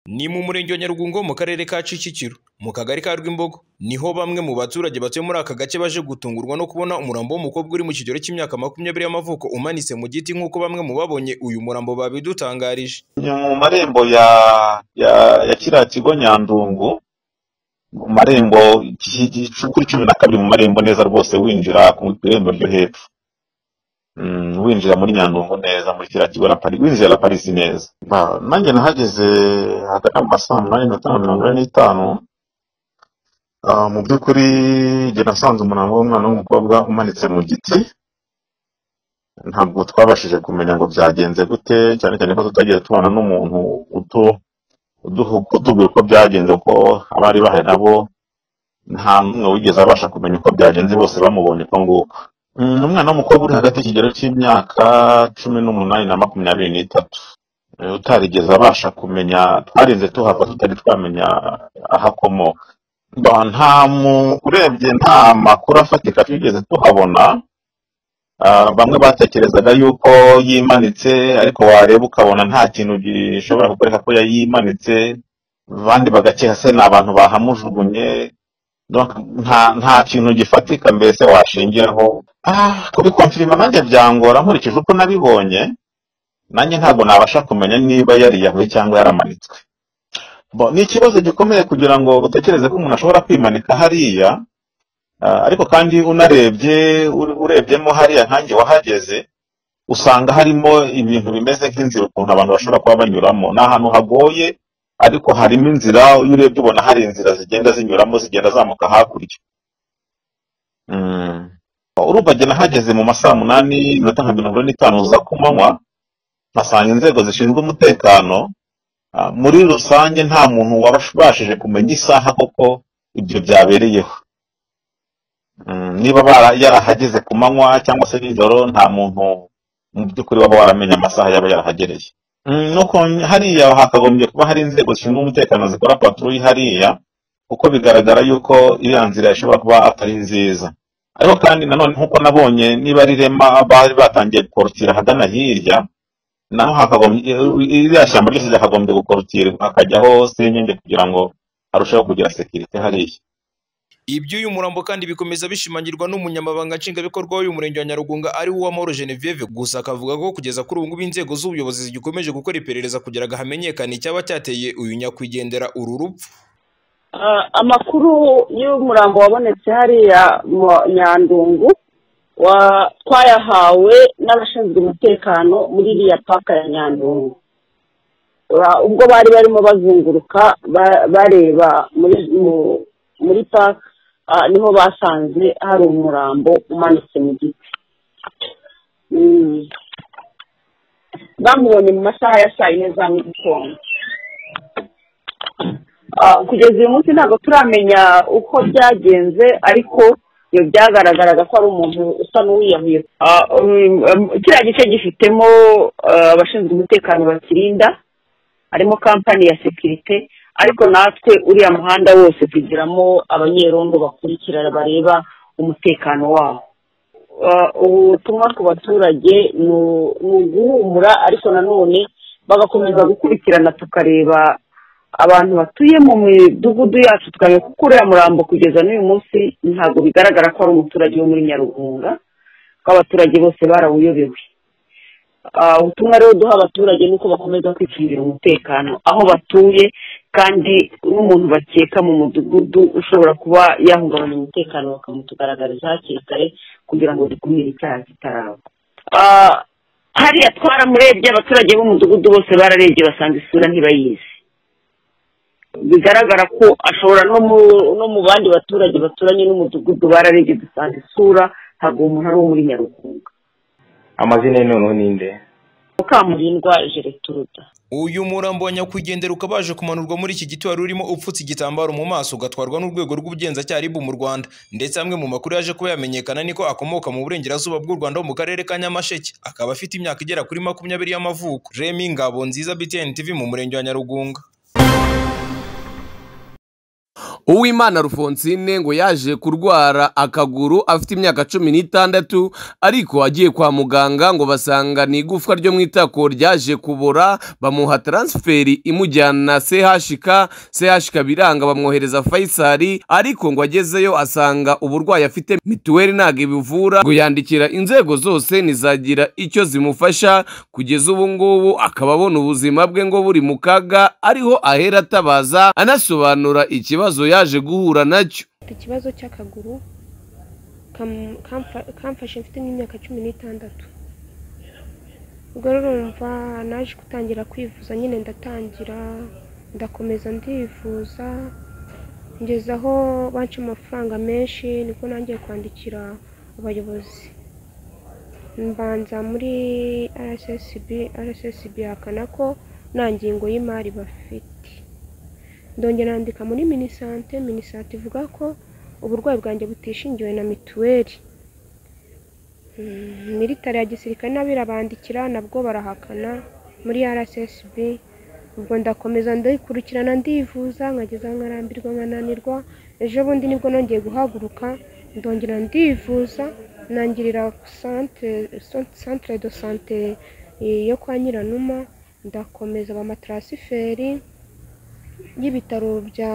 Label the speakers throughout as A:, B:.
A: Ni mu murenge wa Nyarugungo mu karere ka Kicukiro mu kagari ka Rwimbogo niho bamwe mu baturage batuye muri aka gace baje gutungurwa no kubona umurambo w'umukobwa uri mu kigero cy'imyaka makumyabiri y'amavuko umanitse mu giti nk'uko bamwe mu babonye uyu murambo babidutangarije.
B: Ni mu marembo ya ya ya kiriya kigo Nyandungu mu marembo kuri cumi na kabiri mu marembo neza rwose winjira ku irembo ryo hepfo winjira muri Nyandungu neza muri kiriya kigo winjira la Paris neza nanjye nahageze hagana mu ma saa munani na tanu mirongo ine n'itanu mu by'ukuri njye nasanze umurambo w'umwana w'umukobwa umanitse mu giti ntabwo twabashije kumenya ngo byagenze gute cyane cyane ko tutagiye tubana n'umuntu utu utubwira uko byagenze kuko abari bahari nabo nta n'umwe wigeze abasha kumenya uko byagenze bose bamubonye uko nguko ni umwana w'umukobwa uri hagati y'ikigero cy'imyaka cumi n'umunani na makumyabiri n'itatu utarigeze abasha kumenya twarinze tuhava tutari twamenya aho akomoka nta mu urebye nta makuru afatika twigeze tuhabona bamwe batekerezaga yuko yimanitse ariko wareba ukabona nta kintu gishobora kukwereka ko yayimanitse abandi bagakeka se ni abantu bahamujugunye nta kintu gifatika mbese washingiraho kubikonfirima nanjye byangora nkurikije uko nabibonye nanjye ntabwo nabasha kumenya niba yariyahuye cyangwa yaramanitswe ni ikibazo gikomeye kugira ngo utekereze ko umuntu ashobora kwimanika hariya ariko kandi unarebye urebyemo hariya nkange wahageze usanga harimo ibintu bimeze nk'inzira ukuntu abantu bashobora kuba banyuramo ni ahantu hagoye ariko harimo inzira iyo urebye ubona hari inzira zigenda zinyuramo zigenda zamuka hakurya urubage nahageze mu masaa munani iminota nka mirongo ine n'itanu za ku manywa mpasanga inzego zishinzwe umutekano muri rusange nta muntu wabashije kumenya isaha koko ibyo byabereyeho niba yarahageze ku manywa cyangwa se nijoro nta muntu mu by'ukuri waba waramenya amasaha yaba yarahagereye nuko hariya hakagombye kuba hari inzego zishinzwe umutekano zikora patrouille hariya kuko bigaragara yuko iriya nzira ishobora kuba atari nziza ariko kandi nanone nk'uko nabonye niba ari rema bari batangiye gukorotira ahagana hirya naho hakagombye iriya shyamba ryose ryakagombye gukorotira hakajyaho senyenge kugira ngo harusheho kugira sekirite hariya
A: iby'uyu murambo kandi bikomeza bishimangirwa n'umunyamabanga nshingwabikorwa w'uyu murenge wa Nyarugunga ari wo Uwamahoro Genevieve gusa akavuga ko kugeza kuri ubu ngubu inzego z'ubuyobozi zigikomeje gukora iperereza kugira ngo hamenyekane icyaba cyateye uyu nyakwigendera uru rupfu
C: amakuru y'umurambo wabonetse hariya mu nyandungu twayahawe n'abashinzwe umutekano muri iriya paka ya nyandungu ubwo bari barimo bazunguruka bareba muri paka niho basanze hari umurambo umanitse mu giti bamubonye mu masaha ya saa yine za mu gitondo kugeza uyu munsi ntabwo turamenya uko byagenze ariko iyo byagaragaraga ko ari umuntu usa n'uwiyahuye kiriya gice gifitemo abashinzwe umutekano bakirinda harimo kampani ya sekirite ariko natwe uriya muhanda wose tugiramo abanyerondo bakurikirana bareba umutekano wabo ubutumwa ku baturage ni uguhumura ariko nanone bagakomeza gukurikirana tukareba abantu batuye mu midugudu yacu tukareba kuko uriya murambo kugeza n'uyu munsi ntabwo bigaragara ko ari umuturage wo muri nyarugunga ko abaturage bose barawuyobewe ubutumwa rero duha abaturage ni uko bakomeza kwicungira umutekano aho batuye kandi n'umuntu bakeka mu mudugudu ushobora kuba yahungabanya umutekano bakamutugaragariza hakiri kare kugira ngo dukumire icyaha kitaraba hariya twaramurebye abaturage b'umudugudu bose bararebye basanga isura ntibayizi bigaragara ko ashobora no mu bandi baturage baturanye n'umudugudu bararebye dusanga isura ntabwo umuntu ari uwo muri nyarugunga
D: amazina ye noneho ni nde
C: mukamurindwa jereturuda
A: uyu murambo wa nyakwigendera ukaba waje kumanurwa muri iki giti wari urimo upfutse igitambaro mu maso ugatwarwa n'urwego rw'ubugenzacyaha ribu mu rwanda ndetse amwe mu makuru yaje kuba yamenyekana niko akomoka mu burengerazuba bw'u rwanda ho mu karere ka nyamasheke akaba afite imyaka igera kuri makumyabiri y'amavuko remi ngabo nziza btn tv mu murenge wa nyarugunga
E: uwimana rufonsine ngo yaje kurwara akaguru afite imyaka cumi n'itandatu ariko agiye kwa muganga ngo basanga ni igufwa ryo mu itako ryaje kubora bamuha taransiferi imujyana chk chk biranga bamwohereza fayisari ariko ngo agezeyo asanga uburwayi afite mituweli ntabwo ibivura ngo yandikira inzego zose ntizagira icyo zimufasha kugeza ubu ngubu akaba abona ubuzima bwe ngo buri mu kaga ariho ahera atabaza anasobanura ikibazo yaje guhura nacyo
F: mfite ikibazo cy'akaguru kam- kamfa- kamfashe mfite nk'imyaka cumi n'itandatu ubwo rero urumva naje gutangira kwivuza nyine ndatangira ndakomeza ndivuza ngeza aho banca amafaranga menshi nibwo nangiye kwandikira abayobozi mbanza muri rssb rssb hakana ko nta ngingo y'imari bafite ndongera nandika muri minisante minisante ivuga ko uburwayi bwanjye butishingiwe na mituweli Mm, militari ya gisirikare nabo irabandikira nabwo barahakana muri rssb ubwo ndakomeza ndayikurikirana ndivuza nkageza nkarambirwa nkananirwa ejo bundi nibwo nongeye guhaguruka ndongera ndivuza nangirira centre- cent- centre de sante yo kwa nyiranuma ndakomeza bampa taransiferi y'ibitaro bya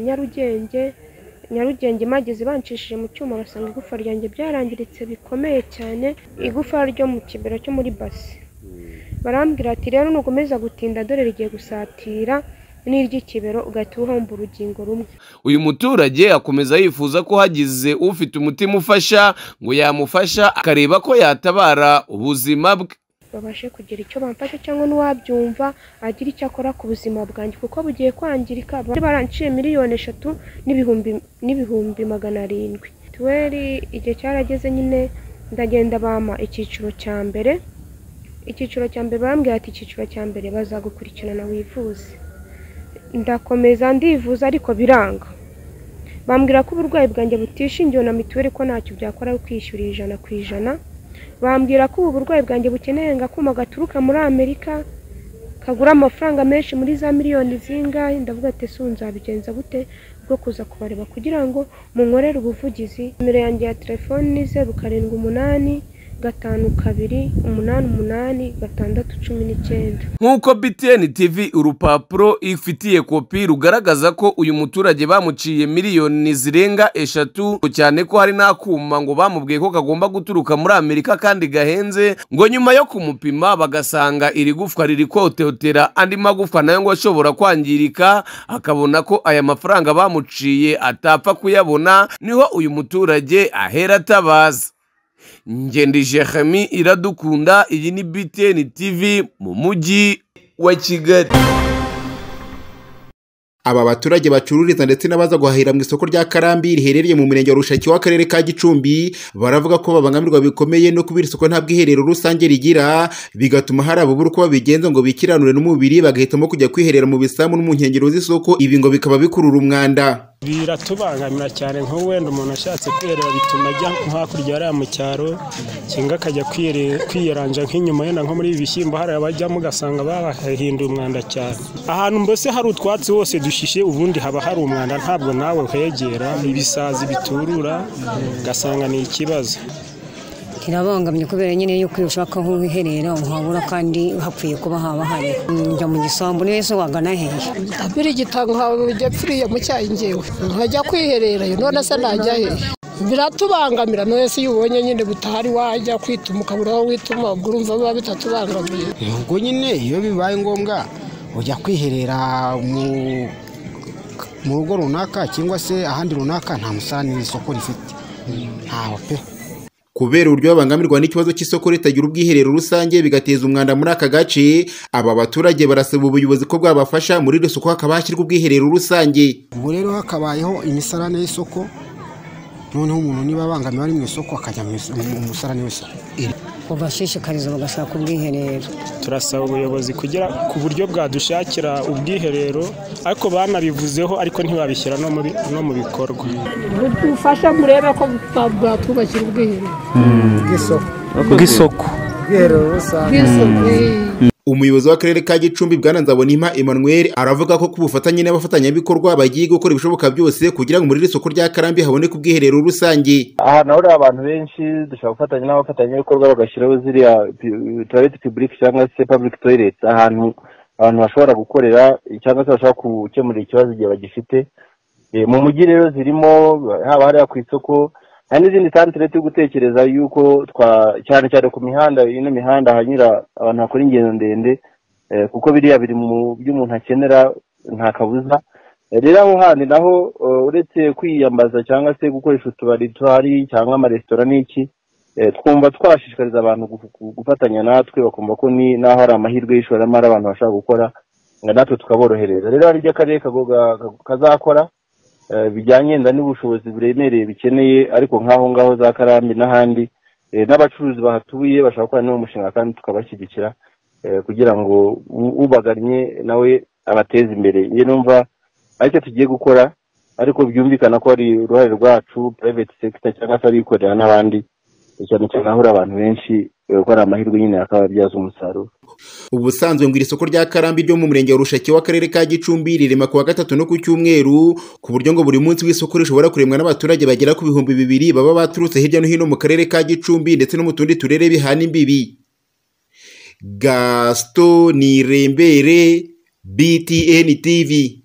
F: nyarugenge nyarugenge mageze banshishije mu cyuma basanga igufa ryanjye byarangiritse bikomeye cyane igufa ryo mu kibero cyo muri basi barambwira ati rero nukomeza gutinda dore rigiye gusatira n'iry'ikibero ugahita uhomba urugingo rumwe
E: uyu muturage akomeza yifuza ko hagize ufite umutima ufasha ngo yamufasha akareba ko yatabara ubuzima bwe
F: babashe kugira icyo bamfasha cyangwa n'uwabyumva agira icyo akora ku buzima bwanjye kuko bugiye kwangirika bari baranciye miliyoni eshatu n'ibihumbi n'ibihumbi magana arindwi mituweli igihe cyarageze nyine ndagenda bampa icyiciro cya mbere icyiciro cya mbere barambwira ati icyiciro cya mbere bazagukurikirana wivuze ndakomeza ndivuza ariko biranga bambwira ko uburwayi bwanjye butishingiwe na mituweli ko ntacyo byakora ari ukwishyura ijana ku ijana bambwira ko ubu burwayi bwanjye bukeneye ngo akuma gaturuka muri amerika kagura amafaranga menshi muri za miliyoni zingahe ndavuga ati ese ubu nzabigenza gute bwo kuza kubareba kugira ngo munkorere ubuvugizi nimero yanjye ya telefoni ni zeru karindwi umunani gatanu kabiri umunani umunani gatandatu cumi n'icyenda
E: nk'uko btn tv urupapuro ifitiye kopi rugaragaza ko uyu muturage bamuciye miliyoni zirenga eshatu cyane ko hari n'akuma ngo bamubwiye ko kagomba guturuka muri amerika kandi gahenze ngo nyuma yo kumupima bagasanga iri gufwa riri kototera andi magufwa nayo ngo ashobora kwangirika akabona ko aya mafaranga bamuciye atapfa kuyabona niho uyu muturage ahera atabaza ngendi jeremy iradukunda iyi ni btn tv mu mujyi wa kigali
G: aba baturage bacururiza ndetse n'abaza guhahira mu isoko rya karambi riherereye mu murenge wa rushaki w'akarere ka gicumbi baravuga ko babangamirwa bikomeye no kubera isoko ntabwo iherero rusange rigira bigatuma hari ababura uko babigenza ngo bikiranure n'umubiri bagahitamo kujya kwiherera mu bisambu no mu nkengero z'isoko ibi ngo bikaba bikurura umwanda
H: biratubangamira cyane nk'ubu wenda umuntu ashatse kwiherera bituma ajya nko hakurya hariya mu cyaro cyangwa akajya kwire- kwiyeranja nk'inyuma yenda nko muri ibi bishyimbo hariya bajyamo ugasanga bahahinduye umwanda cyane ahantu mbese hari utwatsi hose dushishe ubundi haba hari umwanda ntabwo nawe uhegera ibisazi biturura ugasanga ni ikibazo
I: kirabangamye kubera nyine yuko iyo ushaka aho wiherera uhabura kandi hakwiye kuba haba hari njya mu gisambu niyo se wagana hehe
J: birigita nkajya pfiriye mu cyayi ngewe nkajya kwihererayo none se najya hehe biratubangamira none se iyo ubonye nyine butahari wajya kwituma ukabura aho wituma ubwo urumva biba bitatubangamiye
K: ubwo nyine iyo bibaye ngombwa ujya kwiherera mu mu rugo runaka cyangwa se ahandi runaka nta musarani isoko rifite ntaho pe
G: kubera uburyo babangamirwa n'ikibazo cy'isoko ritagira ubwiherero rusange bigateza umwanda muri aka gace aba baturage barasaba ubuyobozi ko bwabafasha muri iri soko hakaba hashyirwa ubwiherero rusange
K: ubwo rero hakabayeho imisarane y'isoko noneho umuntu niba abangamiwe ari mu isoko akajya mu is- mu musarani w'isoko
I: ubashishikariza bagashaka ubwiherero
H: turasaba ubuyobozi kugira ku buryo bwadushakira ubwiherero ariko banabivuzeho ariko ntibabishyira no mu bi- no mu bikorwa
J: ubufasha murebe ko bwatwubakira ubwiherero
K: bw'isoko
H: bw'isoko
K: ubwiherero rusange
J: bw'isuku
E: umuyobozi w'akarere ka gicumbi bwana nzabonimpa emmanuel aravuga ko ku bufatanye n'abafatanyabikorwa bagiye gukora ibishoboka byose kugira ngo muri iri soko rya karambi haboneke ubwiherero rusange
L: ahantu hahurira abantu benshi dushobora gufatanya n'abafatanyabikorwa bagashyiraho ziriya tuwarete pibulike cyangwa se pabulike toyireti ahantu abantu bashobora gukorera cyangwa se bashobora gukemura ikibazo igihe bagifite mu mujyi rero zirimo haba hariya ku isoko hari n'izindi santire turi gutekereza yuko cyane cyane ku mihanda ino mihanda hanyura abantu bakora ingendo ndende kuko biriya biri mu byo umuntu akenera nta kabuza rero aho handi naho uretse kwiyambaza cyangwa se gukoresha utubari tuhari cyangwa amaresitora n'iki twumva twashishikariza abantu gufatanya natwe bakumva ko n'aho hari amahirwe y'ishoramari abantu bashaka gukora natwe tukaborohereza rero hari ibyo akarere kazakora bijyanye nda n'ubushobozi buremereye bikeneye ariko nk'aho ngaho za karambi n'ahandi n'abacuruzi bahatuye bashobora gukora n'uwo mushinga kandi tukabashyigikira kugira ngo ubagannye nawe abateze imbere iyo numva aricyo tugiye gukora ariko byumvikana ko ari uruhare rwacu purayiveti sekita cyangwa se abikorera n'abandi cyane cyane ahura abantu benshi ko ari amahirwe nyine akababyaza umusaruro
E: ubusanzwe ngo iri soko rya karambi ryo mu murenge wa rushaki w'akarere ka gicumbi rirema kuwa gatatu no ku cyumweru ku buryo ngo buri munsi w'isoko rishobora kuremwa n'abaturage bagera ku bihumbi bibiri baba baturutse hirya no hino mu karere ka gicumbi ndetse no mu tundi turere bihana imbibi gasito nirembere btn tv